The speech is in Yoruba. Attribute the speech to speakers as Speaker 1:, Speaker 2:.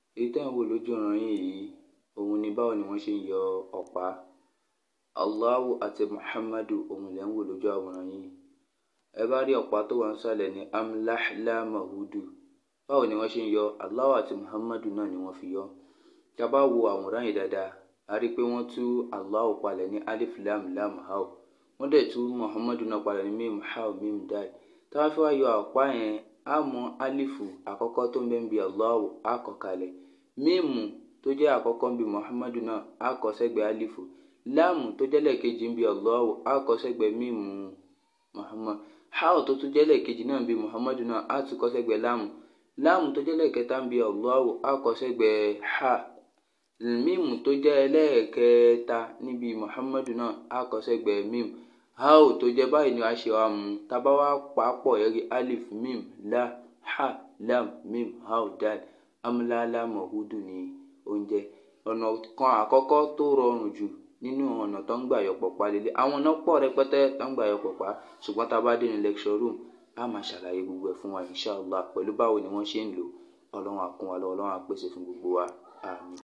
Speaker 1: èyí tẹ́ ń wò lójú ọ̀ràn yín yìí òun ni báwo ni wọ́n ṣe ń yọ ọ̀pá Allahu àti Muhammadu òun lẹ́ ń wò lójú àwòrán yín ẹ bá rí ọ̀pá tó wà ń sàlẹ̀ ní amlahla mahudu báwo ni wọ́n ṣe ń yọ Allahu àti Muhammadu náà ni wọ́n fi yọ tá a bá wo àwòrán yìí dáadáa a rí i pé wọ́n tú Allahu palẹ̀ ní alif lam lam hao wọ́n dẹ̀ tú Muhammadu náà palẹ̀ ní mim hao mim dal tá a bá fẹ́ wá yọ ọ̀pá yẹn á mọ alifu àkọ́kọ́ tó ń bẹ ń bi Allahu á kọ kalẹ̀ mímu tó jẹ́ àkọ́kọ́ ń bi Muhammadu náà á kọ sẹ́gbẹ̀ẹ́ alifu láàmù tó jẹ́ lẹ́ẹ̀kejì ń bi Allahu á kọ sẹ́gbẹ̀ẹ́ mímu Muhammad hao tó tún jẹ́ lẹ́ẹ̀kejì náà ń bi Muhammadu náà á tún kọ sẹ́gbẹ̀ẹ́ láàmù láàmù tó jẹ́ lẹ́ẹ̀kẹta ń bi Allahu á kọ sẹ́gbẹ̀ẹ́ ha mímu tó jẹ́ ẹlẹ́ẹ̀kẹta níbi Muhammadu náà á kọ sẹ́gbẹ̀ẹ́ mim hao tó jẹ́ báyìí ni a ṣe wa mú tábà wá pàápọ̀ ẹ̀rí alif mim la ha lam mim hao dal amúláàlá mọ̀húdù ní oúnjẹ ọ̀nà kan àkọ́kọ́ tó rọrùn jù nínú ọ̀nà tó ń gbà yọ pọ̀pá lélẹ̀ àwọn ọ̀nà pọ̀ rẹpẹtẹ tó ń gbà yọ pọ̀pá ṣùgbọ́n tá a bá dé ní lecture room a máa ṣàlàyé gbogbo ẹ̀ fún wa inshallah pẹ̀lú báwo ni wọ́n ṣe ń lò ọlọ́run á kún wa lọ́wọ́ ọlọ́run á pèsè fún gbogbo wa àmín.